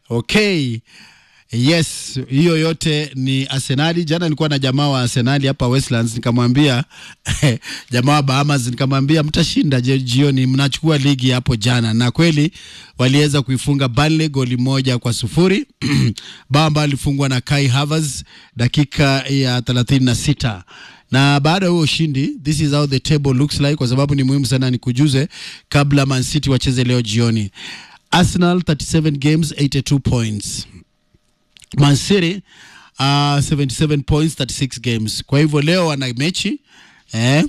Okay. Yes, hiyo yote ni Arsenali. Jana nilikuwa na jamaa wa Arsenali hapa Westlands, nikamwambia jamaa wa Bahamas, nikamwambia mtashinda je- jioni, mnachukua ligi hapo jana, na kweli waliweza kuifunga Burnley goli moja kwa sufuri bao ambalo lilifungwa na Kai Havertz dakika ya 36 na baada ya huo ushindi, this is how the table looks like, kwa sababu ni muhimu sana nikujuze kabla Man City wacheze leo jioni. Arsenal 37 games 82 points. Man City uh, 77 points 36 games. Kwa hivyo leo wana mechi eh?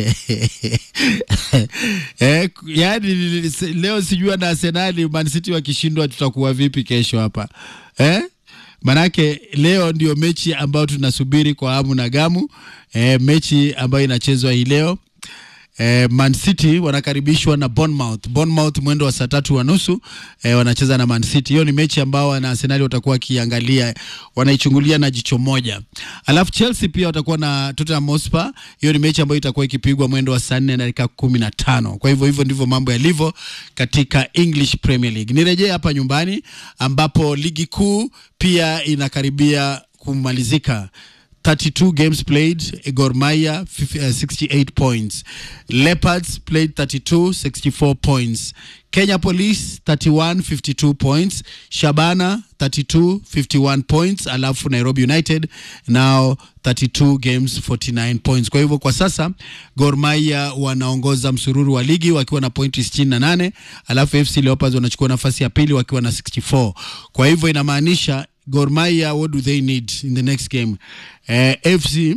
eh, yani leo sijua na Arsenali Man City wakishindwa tutakuwa vipi kesho hapa eh? Manake leo ndio mechi ambayo tunasubiri kwa hamu na gamu eh, mechi ambayo inachezwa hii leo Eh, Man City wanakaribishwa na Bournemouth. Bournemouth mwendo wa saa tatu wa nusu eh, wanacheza na Man City. Hiyo ni mechi ambao wana Arsenal watakuwa wakiangalia, wanaichungulia na jicho moja. Alafu Chelsea pia watakuwa na Tottenham Hotspur. Hiyo ni mechi ambayo itakuwa ikipigwa mwendo wa saa nne na dakika kumi na tano. Kwa hivyo hivyo ndivyo mambo yalivyo katika English Premier League. Nirejee hapa nyumbani ambapo ligi kuu pia inakaribia kumalizika. 32 games played, Gor Mahia fif- uh, 68 points. Leopards played 32, 64 points. Kenya Police 31, 52 points. Shabana 32, 51 points. Alafu Nairobi United now 32 games 49 points. Kwa hivyo kwa sasa Gor Mahia wanaongoza msururu wa ligi wakiwa na pointi 68, alafu FC Leopards wanachukua nafasi ya pili wakiwa na 64. Kwa hivyo inamaanisha Gor Mahia, what do they need in the next game? Eh, FC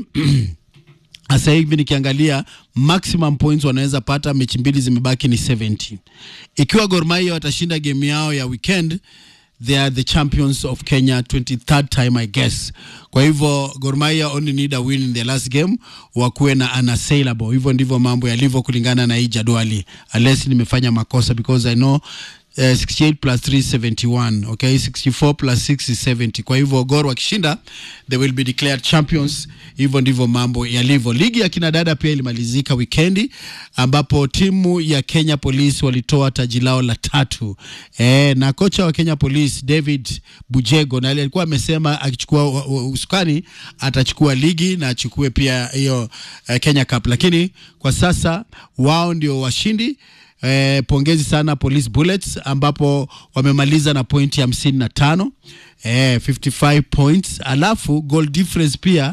sasa hivi nikiangalia maximum points wanaweza pata, mechi mbili zimebaki ni 70. Ikiwa Gor Mahia watashinda game yao ya weekend they are the champions of Kenya 23rd time I guess. Kwa hivyo Gor Mahia only need a win in the last game wakuwe na unassailable. Hivyo ndivyo mambo yalivyo kulingana na hii jadwali, unless nimefanya makosa because I know Uh, 68 plus 3 is 71 okay 64 plus 6 is 70 kwa hivyo Gor wakishinda they will be declared champions hivyo ndivyo mambo yalivyo ligi ya kinadada pia ilimalizika wikendi ambapo timu ya Kenya Police walitoa taji lao la tatu e, na kocha wa Kenya Police David Bujego na alikuwa amesema akichukua u- u- usukani atachukua ligi na achukue pia hiyo uh, Kenya Cup lakini kwa sasa wao ndio washindi Eh, pongezi sana Police Bullets ambapo wamemaliza na pointi hamsini na tano eh, 55 points, alafu goal difference pia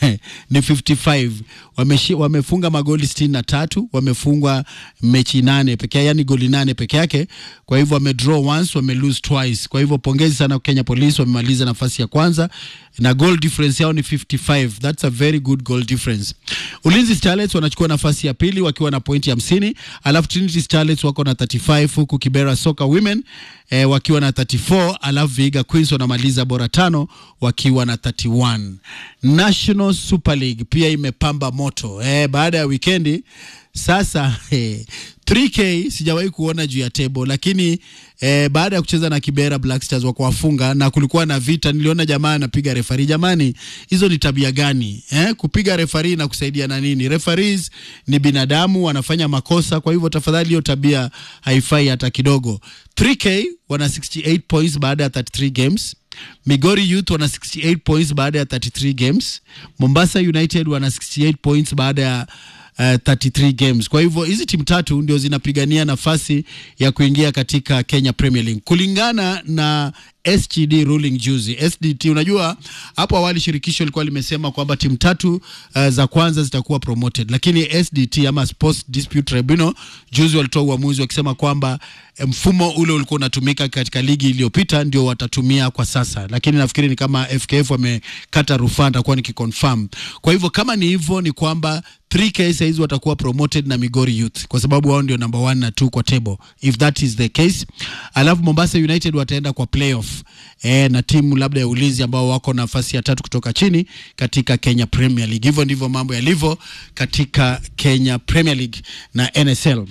ni 55. Wameshi, wamefunga magoli sitini na tatu, wamefungwa mechi nane peke yake, yani goli nane peke yake. Kwa hivyo wame draw once, wame lose twice. Kwa hivyo pongezi sana Kenya Police, wamemaliza nafasi ya kwanza na goal difference yao ni 55. That's a very good goal difference. Ulinzi Starlets wanachukua nafasi ya pili wakiwa na pointi hamsini, alafu Trinity Starlets wako na 35 huku Kibera Soccer Women eh, wakiwa na 34, alafu Vihiga Queens wanamaliza bora tano wakiwa na 31. National Super League pia imepamba moto eh, baada ya wikendi sasa eh, 3K sijawahi kuona juu ya table, lakini eh, baada ya kucheza na Kibera Black Stars wakawafunga na kulikuwa na vita, niliona jamaa anapiga refari. Jamani, hizo ni tabia gani eh? Kupiga refari na kusaidia na nini? Referees ni binadamu, wanafanya makosa, kwa hivyo tafadhali, hiyo tabia haifai hata kidogo. 3K wana 68 points baada ya 33 games. Migori Youth wana 68 points baada ya 33 games. Mombasa United wana 68 points baada ya uh, 33 games. Kwa hivyo hizi timu tatu ndio zinapigania nafasi ya kuingia katika Kenya Premier League kulingana na SGD ruling juzi. SDT, unajua hapo awali shirikisho lilikuwa limesema kwamba timu tatu uh, za kwanza zitakuwa promoted, lakini SDT ama Sports Dispute Tribunal juzi walitoa uamuzi wakisema kwamba eh, mfumo ule ulikuwa unatumika katika ligi iliyopita ndio watatumia kwa sasa, lakini nafikiri ni kama FKF wamekata rufaa, nitakuwa nikiconfirm. Kwa hivyo kama ni hivyo, ni kwamba 3K sahizi watakuwa promoted na Migori Youth kwa sababu wao ndio number one na two kwa table, if that is the case. Alafu Mombasa United wataenda kwa playoff e, na timu labda ya ulinzi ambao wako nafasi ya tatu kutoka chini katika Kenya Premier League. Hivyo ndivyo mambo yalivyo katika Kenya Premier League na NSL.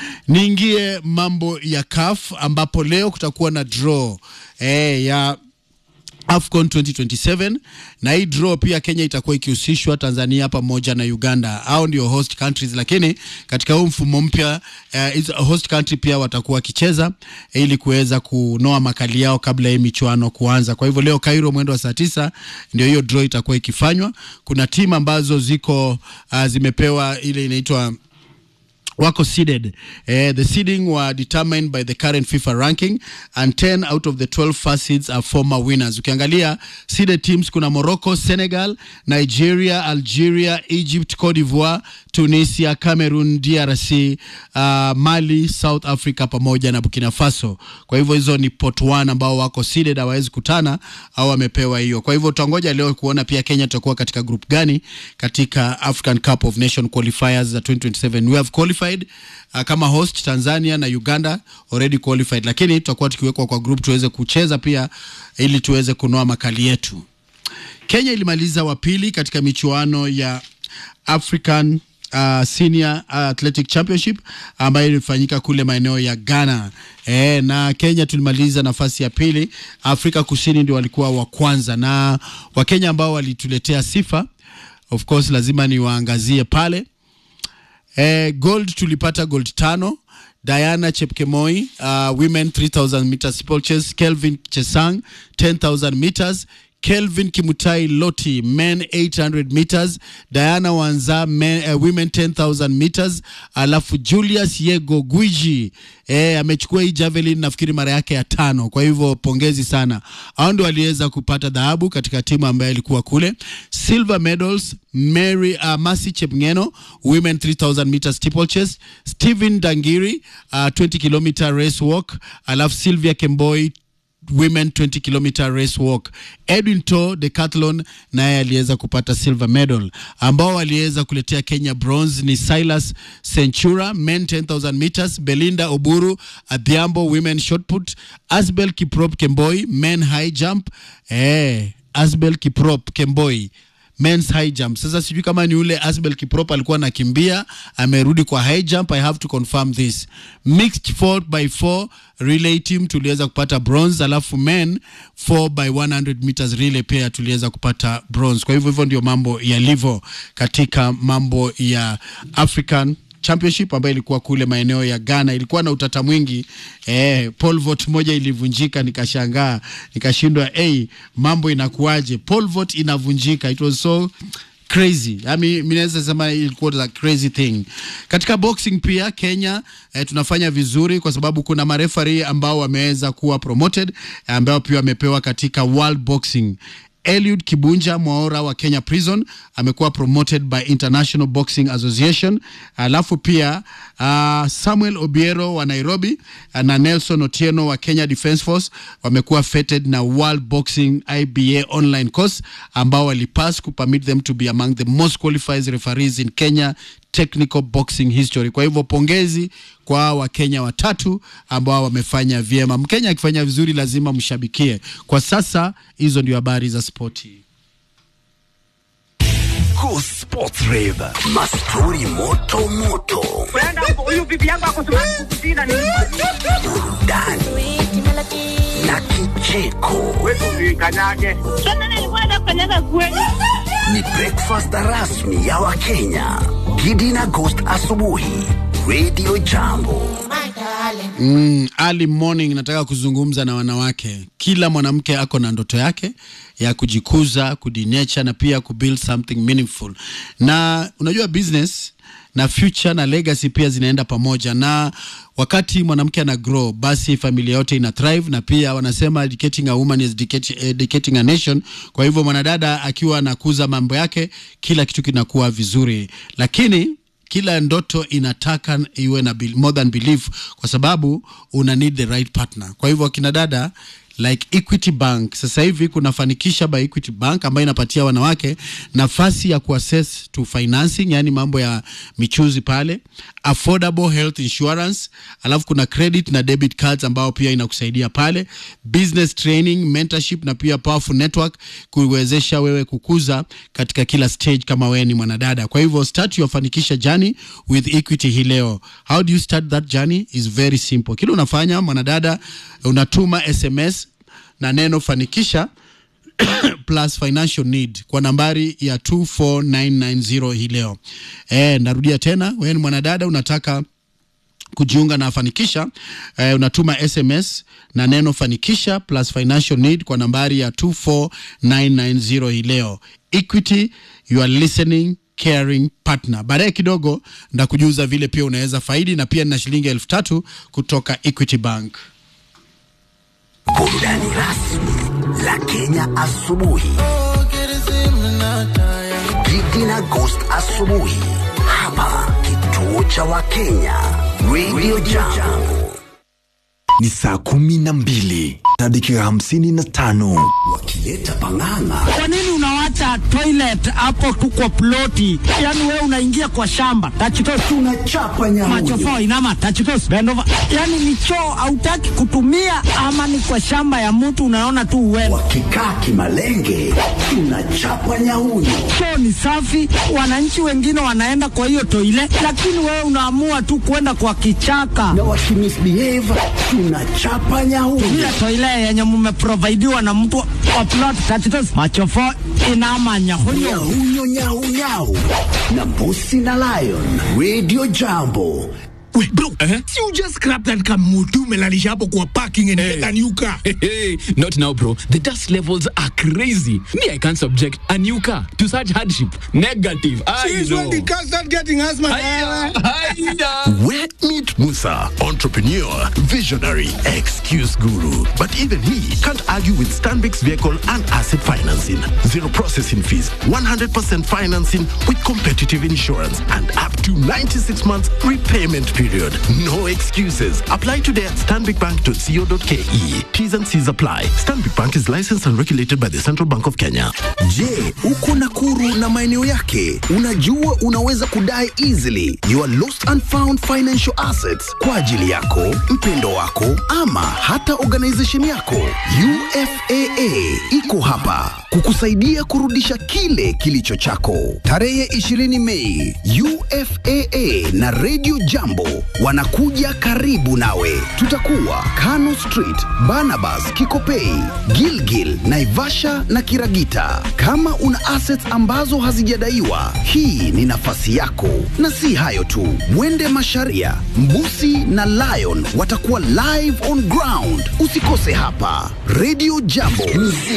Niingie mambo ya CAF ambapo leo kutakuwa na draw e, ya AFCON 2027 na hii draw pia Kenya itakuwa ikihusishwa Tanzania pamoja na Uganda. Hao ndio host countries, lakini katika huu mfumo mpya uh, host country pia watakuwa wakicheza ili kuweza kunoa makali yao kabla ya michuano kuanza. Kwa hivyo leo Cairo mwendo wa saa tisa ndio hiyo draw itakuwa ikifanywa. Kuna timu ambazo ziko uh, zimepewa ile inaitwa wako seeded. Eh, the seeding were determined by the current FIFA ranking and 10 out of the 12 first seeds are former winners. Ukiangalia seeded teams kuna Morocco, Senegal, Nigeria, Algeria, Egypt, Cote d'Ivoire, Tunisia, Cameroon, DRC, uh, Mali, South Africa pamoja na Burkina Faso. Kwa hivyo hizo ni pot 1 ambao wako seeded, hawawezi kutana au wamepewa hiyo. Kwa hivyo tutangoja leo kuona pia Kenya tutakuwa katika group gani katika African Cup of Nation qualifiers za 2027. We have qualified uh, kama host Tanzania na Uganda already qualified, lakini tutakuwa tukiwekwa kwa group tuweze kucheza pia ili tuweze kunoa makali yetu. Kenya ilimaliza wa pili katika michuano ya African uh, Senior Athletic Championship ambayo ilifanyika kule maeneo ya Ghana. E, na Kenya tulimaliza nafasi ya pili. Afrika Kusini ndio walikuwa wa kwanza, na Wakenya ambao walituletea sifa, of course lazima niwaangazie pale. E, gold tulipata gold tano. Diana Chepkemoi uh, women 3000 meters steeplechase, Kelvin Chesang 10000 meters Kelvin Kimutai Loti men 800 meters, Diana Wanza men, uh, women 10000 meters, alafu Julius Yego Gwiji eh, amechukua hii javelin nafikiri mara yake ya tano. Kwa hivyo pongezi sana, hao ndio waliweza kupata dhahabu katika timu ambayo ilikuwa kule. Silver medals Mary uh, Masi Chepngeno women 3000 meters steeplechase, Stephen Dangiri uh, 20 kilometer race walk, alafu Sylvia Kemboi women 20 kilometer race walk. Edwin To decathlon naye aliweza kupata silver medal. Ambao waliweza kuletea Kenya bronze ni Silas Centura men 10000 meters, Belinda Oburu Adhiambo women shot put, Asbel Kiprop Kemboi men high jump. Eh, Asbel Kiprop Kemboi men's high jump. Sasa sijui kama ni ule Asbel Kiprop alikuwa anakimbia amerudi kwa high jump. I have to confirm this. Mixed 4 by 4 relay team tuliweza kupata bronze, alafu men 4 by 100 meters relay pia tuliweza kupata bronze. Kwa hivyo hivyo ndio mambo yalivyo katika mambo ya African Championship ambayo ilikuwa kule maeneo ya Ghana. Ilikuwa na utata mwingi eh, pole vault moja ilivunjika, nikashangaa nikashindwa, hey, mambo inakuwaje? Pole vault inavunjika, it was so crazy. I mean, mimi naweza sema ilikuwa a crazy thing. Katika boxing pia Kenya eh, tunafanya vizuri kwa sababu kuna marefari ambao wameweza kuwa promoted ambao pia wamepewa katika World Boxing Eliud Kibunja Mwaora wa Kenya Prison amekuwa promoted by International Boxing Association. Alafu pia uh, Samuel Obiero wa Nairobi uh, na Nelson Otieno wa Kenya Defence Force wamekuwa feted na World Boxing IBA online course ambao walipass ku permit them to be among the most qualified referees in Kenya technical boxing history. Kwa hivyo pongezi kwa Wakenya watatu ambao wamefanya vyema. Mkenya akifanya vizuri lazima mshabikie. Kwa sasa hizo ndio habari za spoti. Go Sports Rave. Mastori moto moto. huyu bibi yangu akosumakukutina ni Burudani na kicheko. kanyage Sasa nilikuwa nafanyaga kweli. Ni breakfast rasmi ya Wakenya. Gidi na Ghost asubuhi. Radio Jambo. Mm, early morning nataka kuzungumza na wanawake. Kila mwanamke ako na ndoto yake ya kujikuza, kudinecha na pia kubuild something meaningful. Na unajua business na future na legacy pia zinaenda pamoja, na wakati mwanamke ana grow, basi familia yote ina thrive, na pia wanasema educating a woman is educating, educating a nation. Kwa hivyo mwanadada akiwa anakuza mambo yake, kila kitu kinakuwa vizuri, lakini kila ndoto inataka iwe na be- more than belief kwa sababu una need the right partner kwa hivyo akina dada like equity bank sasa hivi kunafanikisha by equity bank ambayo inapatia wanawake nafasi ya kuaccess to financing yani mambo ya michuzi pale affordable health insurance alafu kuna credit na debit cards ambao pia inakusaidia pale business training mentorship na pia powerful network kuwezesha wewe kukuza katika kila stage kama wewe ni mwanadada kwa hivyo start your fanikisha journey with equity hii leo how do you start that journey is very simple kile unafanya mwanadada unatuma sms na neno fanikisha plus financial need kwa nambari ya 24990 hii leo. E, narudia tena, wewe ni mwanadada unataka kujiunga na Fanikisha eh, unatuma SMS na neno Fanikisha plus financial need kwa nambari ya 24990 hii leo. Equity, you are listening caring partner. Baadaye kidogo ndakujuza vile pia unaweza faidi, na pia nina shilingi elfu tatu kutoka Equity Bank. Burudani rasmi la Kenya asubuhi. Gigi na Ghost asubuhi hapa kituo cha Wakenya Radio Jambo, ni saa kumi na mbili na dakika hamsini na tano wakileta pang'ang'a Kwa nini unawacha toilet hapo tu kwa ploti? Yaani wewe unaingia kwa shamba. Touch toes. tunachapa nyamuyo. Macho inama touch toes. Bend over. Yaani ni choo hautaki kutumia ama ni kwa shamba ya mtu unaona tu uwewe. Wakikaa kimalenge tunachapa nyauyo. Choo ni safi, wananchi wengine wanaenda kwa hiyo toilet, lakini wewe unaamua tu kwenda kwa kichaka. na wakimisbehave tunachapa nyauyo. Ile toilet yenye mmeprovidiwa na mtu wa plot touch toes. Macho inama nyahunyo. Nyauyo nyau nyau na Mbusi na Lion Radio Jambo. Wait, bro, si you just scrap that car mutu melalisha hapo kwa parking and get a new car. Hey, not now, bro. The dust levels are crazy. Me, I can't subject a new car to such hardship. Negative. I Since know. when the car start getting asthma? Aya, aya. Where meet Musa, entrepreneur, visionary, excuse guru. But even he can't argue with Stanbic's vehicle and asset financing. Zero processing fees, 100% financing with competitive insurance, and up to 96 months repayment period. No excuses. Apply today at stanbicbank.co.ke. T's and C's apply. Stanbic Bank is licensed and regulated by the Central Bank of Kenya. Je, uko Nakuru na maeneo yake? Unajua unaweza kudai easily your lost and found financial assets kwa ajili yako, mpendo wako ama hata organization yako. UFAA iko hapa kukusaidia kurudisha kile kilicho chako. Tarehe 20 Mei, UFAA na Radio Jambo wanakuja karibu nawe. Tutakuwa Kano Street, Barnabas, Kikopei, Gilgil, Naivasha na Kiragita. Kama una assets ambazo hazijadaiwa, hii ni nafasi yako. Na si hayo tu, Mwende Masharia, Mbusi na Lion watakuwa live on ground. Usikose hapa Radio Jambo.